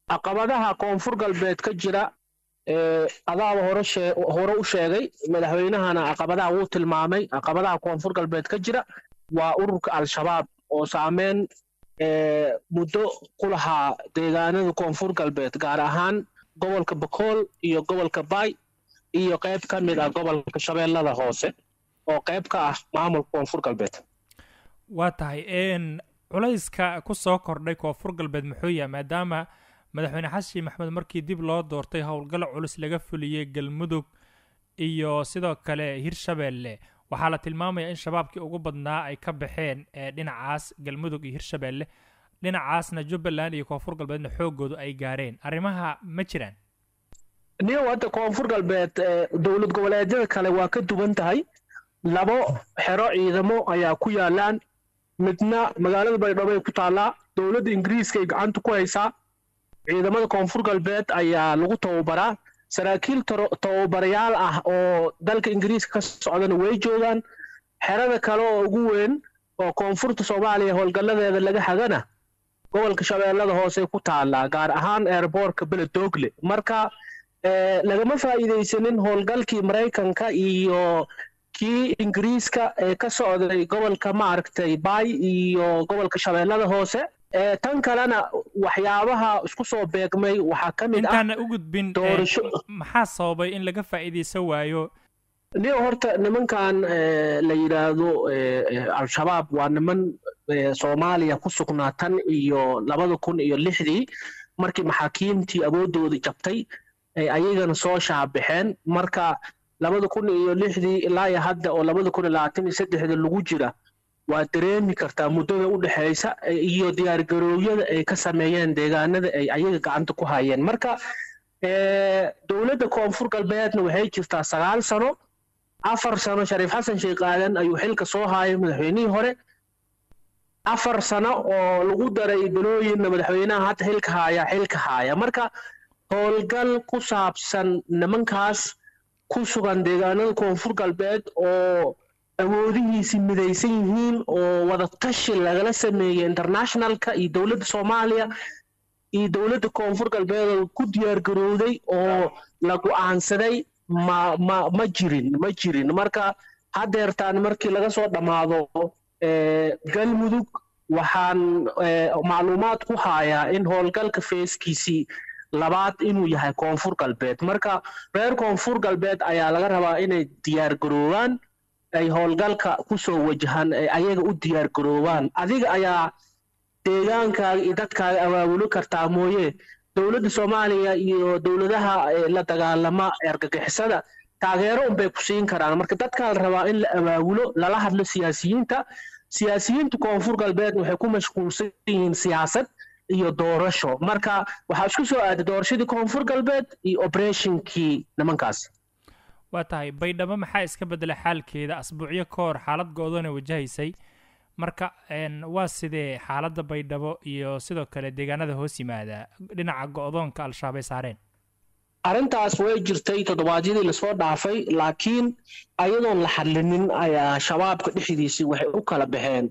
caqabadaha koonfur galbeed ka jira adaaba hore hore u sheegay madaxweynahana caqabadaha wuu tilmaamay caqabadaha koonfur galbeed ka jira waa ururka al-shabaab oo saameyn muddo ku lahaa deegaanada koonfur galbeed gaar ahaan gobolka bakool iyo gobolka baay iyo qayb ka mid ah gobolka shabeellada hoose oo qayb ka ah maamulka koonfur galbeed waa tahay culayska ku soo kordhay koonfur galbeed muxuu yahay maadaama madaxweyne xasan maxmed markii dib loo doortay howlgal culus laga fuliyey galmudug iyo sidoo kale hirshabeelle waxaa la tilmaamayaa in shabaabkii ugu badnaa ay ka baxeen dhinacaas galmudug iyo hirshabeelle dhinacaasna jubbaland iyo koonfur galbeedna xoogoodu ay gaareen arrimaha ma jiraan niyow hadda koonfur galbeed dowlad goboleedyada kale waa ka duwan tahay labo xero ciidamo ayaa ku yaalaan midna magaalada baydhabo ay ku taallaa dowladda ingiriiska ay gacanta ku haysaa ciidamada koonfur galbeed ayaa lagu tababaraa saraakiil tababarayaal ah oo dalka ingiriiska ka socdana way joogaan xerada kale oo ugu weyn oo koonfurta soomaaliya howlgalladeeda laga hagana gobolka shabeellada hoose ku taallaa gaar ahaan eerboorka beledogle marka lagama faa'iidaysanin howlgalkii maraykanka iyo kii ingiriiska ee ka socday gobolka maaragtay baay iyo gobolka shabeellada hoose tan kalena waxyaabaha isku soo beegmay waxaa ka mid ah intaana u gudbin maxaa sababay in laga faa'iidaysan waayo niyo horta nimankan la yidhaahdo al-shabaab waa niman soomaaliya ku sugnaa tan iyo labada kun iyo lixdii markii maxaakiimtii awooddoodii jabtay ay ayagana soo shaabixeen marka labada kun iyo lixdii ilaa iyo hadda oo labada kun iyo labaatan iyo saddexda lagu jira waa dareemi kartaa muddada u dhexaysa iyo diyaargaroowyada ay ka sameeyeen deegaanada ay ayaga gacanta ku hayeen marka dowladda koonfur galbeedna waxay jirtaa sagaal sano afar sano shariif xasan sheekh aadan ayuu xilka soo haayay madaxweynihii hore afar sano oo lagu daray bilooyinna madaxweynaha hadda xilka haaya xilka haaya marka howlgal ku saabsan nimankaas ku sugan deegaanada koonfur galbeed oo awoodihiisi midaysan yihiin oo wadatashi lagala sameeyey internationalka iyo dowladda soomaaliya iyo dowladda koonfur galbeed oo ku diyaargarowday oo la go'aansaday ma ma ma jirin ma jirin marka haddeertaan markii laga soo dhammaado galmudug waxaan macluumaad ku hayaa in howlgalka feeskiisii labaad inuu yahay koonfur galbeed marka reer koonfur galbeed ayaa laga rabaa inay diyaargaroobaan ay howlgalka ku soo wajahaan ay ayaga u diyaargaroobaan adiga ayaa deegaankaaga iyo dadkaaga abaabuli kartaa mooye dowladda soomaaliya iyo dowladaha la dagaalama argagixisada taageero unbay ku siin karaan marka dadkaa la rabaa in la abaabulo lala hadlo siyaasiyiinta siyaasiyiinta koonfur galbeed waxay ku mashquulsan yihiin siyaasad iyo doorasho marka waxaa isku soo aaday doorashadii koonfur galbeed iyo oberatinkii nimankaas waa tahay baydhabo maxaa iska beddelay xaalkeeda asbuucyo ka hor xaalad go-doona wajahaysay marka waa sidee xaaladda baydhabo iyo sidoo kale deegaanada hoos yimaada dhinaca go-doonka al-shabaab ay saareen arrintaas way jirtay toddobaadyadii lasoo dhaafay laakiin ayadoon la xadlinin ayaa shabaabka dhexdiisii waxay u kala baxeen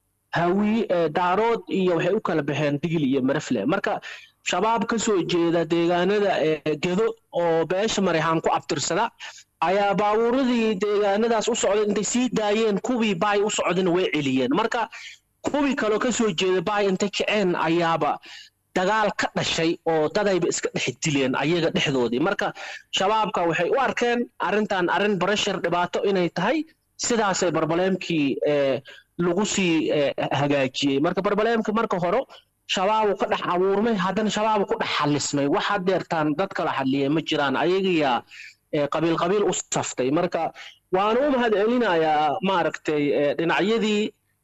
hawi daarood iyo waxay u kala baxeen digil iyo marafle marka shabaab ka soo jeeda deegaanada gedo oo beesha marixaan ku abtirsada ayaa baabuuradii deegaanadaas u socday intay sii daayeen kuwii baay u socdana way celiyeen marka kuwii kaloo ka soo jeeda baay intay kaceen ayaaba dagaal ka dhashay oo dadayba iska dhex dileen ayaga dhexdoodii marka shabaabka waxay u arkeen arrintan arrin barashar dhibaato inay tahay sidaasay barbaleemkii lagu sii hagaajiyey marka barbaleemka marka hore shabaabu ka dhex abuurmay haddana shabaabu ku dhex xalismay wax hadeertaan dad kala xaliyay ma jiraan ayagiyaa qabiil qabiil u saftay marka waana u mahad celinayaa maaragtay dhinacyadii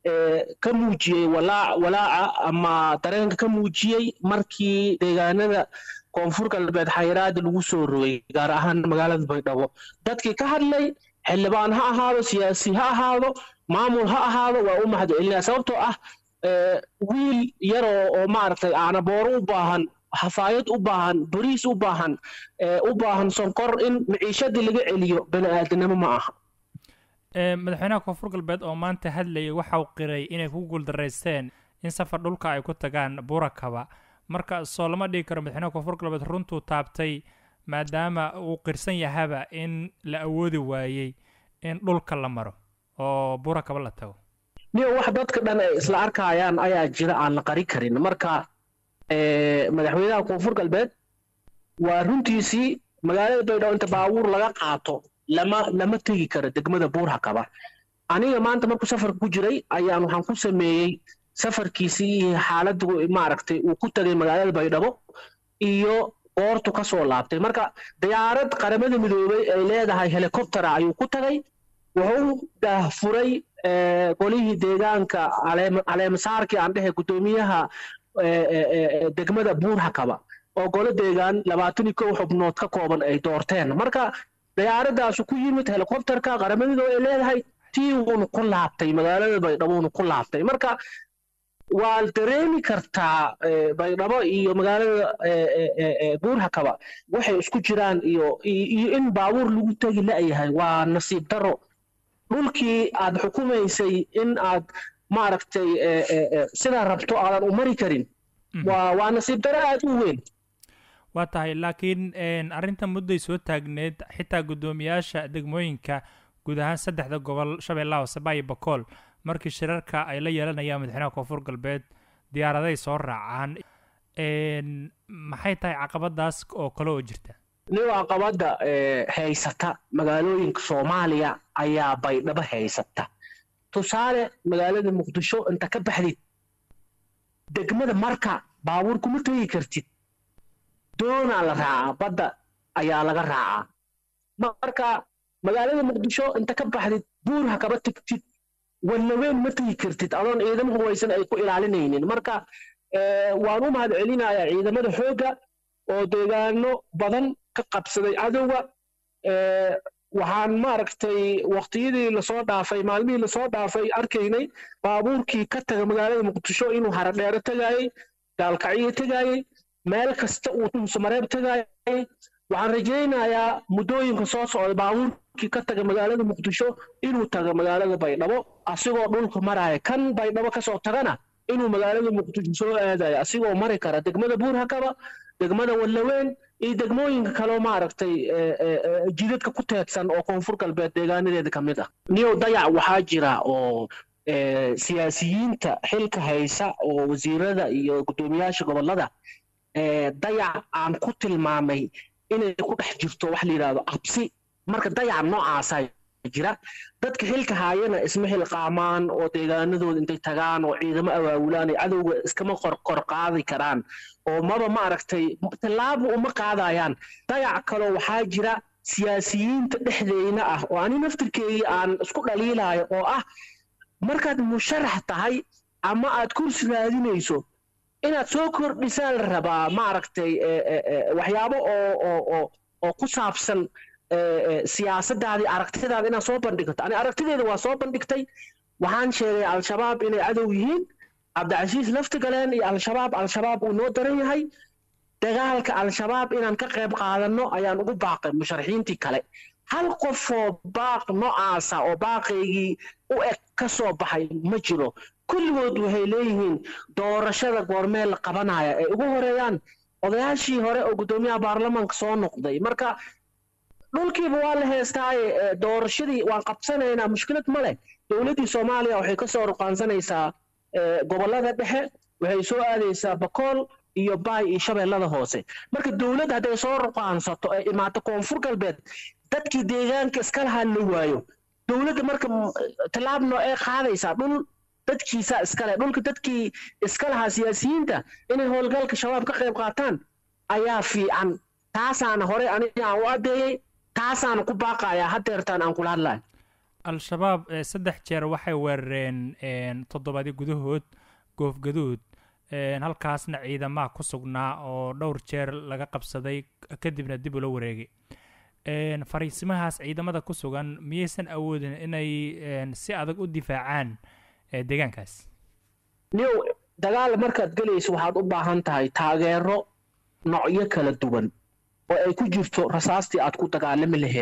ka muujiyey walaaca ama dareenka ka muujiyey markii deegaanada koonfur galbeed xayiraada lagu soo rogay gaar ahaan magaalada baydhabo dadkii ka hadlay xildhibaan ha ahaado siyaasi ha ahaado maamul ha ahaado waa u mahad celinaya sababtoo ah wiil yaroo oo maaragtay aanabooro u baahan hafaayad u baahan bariis u baahan u baahan sonkor in maciishadii laga celiyo bani aadanimo ma aha madaxweynaha koonfur galbeed oo maanta hadlayay waxa uu qiray inay ku guuldaraysteen in safar dhulka ay ku tagaan burakaba marka soo lama dhigi karo madaxweynaha koonfur galbeed runtuu taabtay maadaama uu qirsan yahaba in la awoodi waayey in dhulka la maro oo buura kaba la tago niyo wax dadka dhan ay isla arkayaan ayaa jira aan la qari karin marka madaxweynaha koonfur galbeed waa runtiisii magaalada baydhabo inta baabuur laga qaato lama lama tegi karo degmada buurhakaba aniga maanta markuu safarka ku jiray ayaan waxaan ku sameeyey safarkiisii iyo xaaladdu maaragtay uu ku tagay magaalada baydhabo iyo goortu ka soo laabtay marka diyaarad qaramada midoobay ay leedahay helicoptera ayuu ku tagay wuxuu daahfuray golihii deegaanka caleemasaarkii aan dhehe guddoomiyaha degmada buurhakaba oo golo deegaan labaatan iyo kow xubnood ka kooban ay doorteen marka diyaaradaasu ku yimid helicopterka qaramadooda ay leedahay tii wuuna ku laabtay magaalada baydhabo wuuna ku laabtay marka waa dareemi kartaa baydhabo iyo magaalada buurhakaba waxay isku jiraan iyo iyo in baabuur lagu tegi la'yahay waa nasiib daro dhulkii aad xukumaysay in aad maaragtay sidaa rabto aadan u mari karin waa waa nasiib daro aad u weyn waa tahay laakiin arrinta mudday soo taagneed xitaa guddoomiyaasha degmooyinka guud ahaan saddexda gobol shabeellaha hoose baayo bakool markii shirarka ay la yeelanayaan madaxweynaha koonfur galbeed diyaaraday soo raacaan maxay tahay caqabadaas oo kale oo jirta nin caqabadda haysata magaalooyinka soomaaliya ayaa baydhabo haysata tusaale magaalada muqdisho inta ka baxdid degmada marka baabuur kuma tegi kartid doonaa la raacaa badda ayaa laga raacaa marka magaalada muqdisho inta ka baxdid buur ha kaba tegtid wallaweyn ma tegi kartid adoon ciidamo hubaysan ay ku ilaalinaynin marka waan u mahad celinayaa ciidamada xoogga oo deegaano badan ka qabsaday cadowga waxaan maaragtay waqtiyadii lasoo dhaafay maalmihii lasoo dhaafay arkaynay baabuurkii ka taga magaalada muqdisho inuu haradheero tagaayey gaalkacyo tagaayey meel kasta uu tumsamareeb tagaayey waxaan rajaynayaa muddooyinka soo socda baabuurkii ka taga magaalada muqdisho inuu tago magaalada baydhabo asigoo dhulka maraya kan baydhabo kasoo tagana inuu magaalada muqdisho soo aadayo asigoo mari kara degmada buurhakaba degmada wallaweyn iyo degmooyinka kaleo maaragtay jidadka ku teedsan oo koonfur galbeed deegaanadeeda ka mid ah niyow dayac waxaa jira oo siyaasiyiinta xilka haysa oo wasiirada iyo guddoomiyaasha gobollada dayac aan ku tilmaamay inay ku dhex jirto wax la yidhahdo cabsi marka dayac noocaasaa jira dadka xilka haayana isma xilqaamaan oo deegaanadooda intay tagaan oo ciidamo awaawulaan ay cadowga iskama qorqor qaadi karaan oo maba maaragtay tallaabo uma qaadayaan dayac kaloo waxaa jira siyaasiyiinta dhexdeyna ah oo ani naftirkeedii aan isku dhaliilayo oo ah markaad musharax tahay ama aad kursi raadinayso inaad soo kordhisaan la rabaa maaragtay waxyaabo oo oo oo oo ku saabsan siyaasadaadii aragtidaada inaad soo bandhigto ani aragtideeda waa soo bandhigtay waxaan sheegay al-shabaab inay cadow yihiin cabdicasiis laftigaleen iyo al-shabaab al-shabaab uu noo daran yahay dagaalka al-shabaab inaan ka qayb qaadanno ayaan ugu baaqay musharaxiintii kale hal qofoo baaq noocaasa oo baaqaygii u eg ka soo baxay ma jiro kulligood waxay leeyihiin doorashada goormee la qabanaya ay ugu horeeyaan odayaashii hore oo guddoomiyaha baarlamaanka soo noqday marka dhulkiiba waa la heestaaye doorashadii waan qabsanaynaa mushkilad ma leh dowladdii soomaaliya waxay kasoo ruqaansanaysaa gobollada dhexe waxay soo aadaysaa bakool iyo baay iyo shabeellada hoose marka dowladda hadday soo ruqaansato ee imaato koonfur galbeed dadkii deegaanka iska lahaa la waayo dowladda marka tallaabno ee qaadaysaa dhul dadkiisa iskale dhulka dadkii iska lahaa siyaasiyiinta inay howlgalka shabaab ka qayb qaataan ayaa fiican taasaana hore aniga aan u addeeyey taasaana ku baaqayaa hadeertaan aan kula hadlayo al-shabaab saddex jeer waxay weerareen toddobaadyo gudahood goofgaduud halkaasna ciidamaha ku sugnaa oo dhowr jeer laga qabsaday kadibna dib ula wareegay fariisimahaas ciidamada ku sugan miyaysan awoodin inay si adag u difaacaan deegaankaas niw dagaal markaad gelayso waxaad u baahan tahay taageero noocyo kala duwan oo ay ku jirto rasaastii aad ku dagaalami lahayd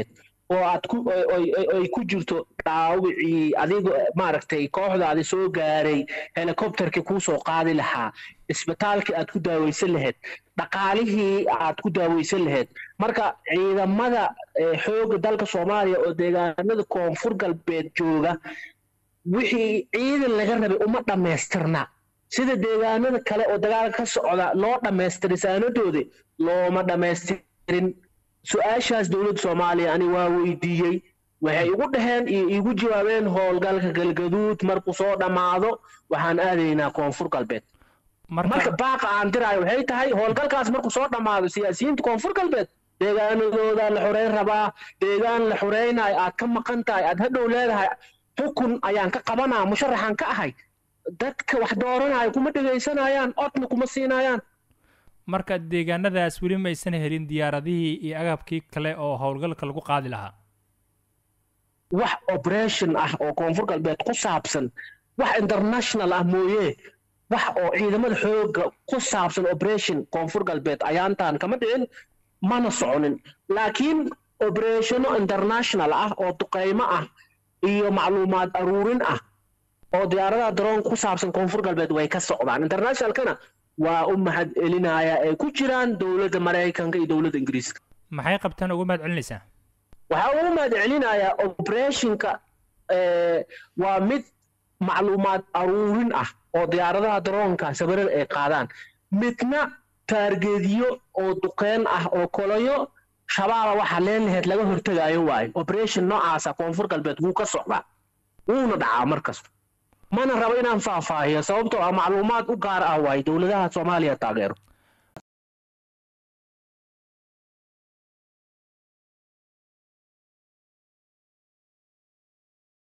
oo aad ku ay ku jirto dhaawicii adiga maaragtay kooxdaadi soo gaaray helicopterkii kuu soo qaadi lahaa isbitaalkii aad ku daaweysan lahayd dhaqaalihii aad ku daaweysan lahayd marka ciidamada xoogga dalka soomaaliya oo deegaanada koonfur galbeed jooga wixii ciidan laga rabay uma dhammaystirna sida deegaanada kale oo dagaalka ka socda loo dhammaystiray saanadoodi looma dhammaystirin su-aashaas dowladda soomaaliya ani waa weydiiyey waxay igu dhaheen iyo iigu jawaabeen howlgalka galgaduud markuu soo dhammaado waxaan aadaynaa koonfur galbeed marka baaqa aan diraayo waxay tahay howlgalkaas markuu soo dhammaado siyaasiyiinta koonfur galbeed deegaanadooda la xoreyn rabaa deegaan la xoreynayo aad ka maqan tahay aad hadhow leedahay xukun ayaan ka qabanaa musharaxan ka ahay dadka wax dooranayo kuma dhegaysanayaan codna kuma siinayaan marka deegaanadaas weli maysan helin diyaaradihii iyo agabkii kale oo howlgalka lagu qaadi lahaa wax operation ah oo koonfur galbeed ku saabsan wax international ah mooye wax oo ciidamada xooga ku saabsan operation koonfur galbeed ayaantaan kama dhicin mana soconin laakiin operationo international ah oo duqeymo ah iyo macluumaad aruurin ah oo diyaaradaha daroonka ku saabsan koonfur galbeed way ka socdaan internationalkana waa u mahad celinaya ay ku jiraan dowladda maraykanka iyo dowladda ingiriiska maxay qabtaan ugu mahad celinaysaa waxaa ugu mahad celinayaa operationka waa mid macluumaad aruurin ah oo diyaaradaha daroonka sawirada ay qaadaan midna taargeedyo oo duqeen ah oo kolayo shabaaba waxa leen laheyd laga hortegaayo waayo operation noocaasa koonfur galbeed wuu ka socdaa wuuna dhacaa markasta mana rabo inaan faahfaahiyo sababtoo ah macluumaad u gaar ah waayo dowladaha soomaaliya taageero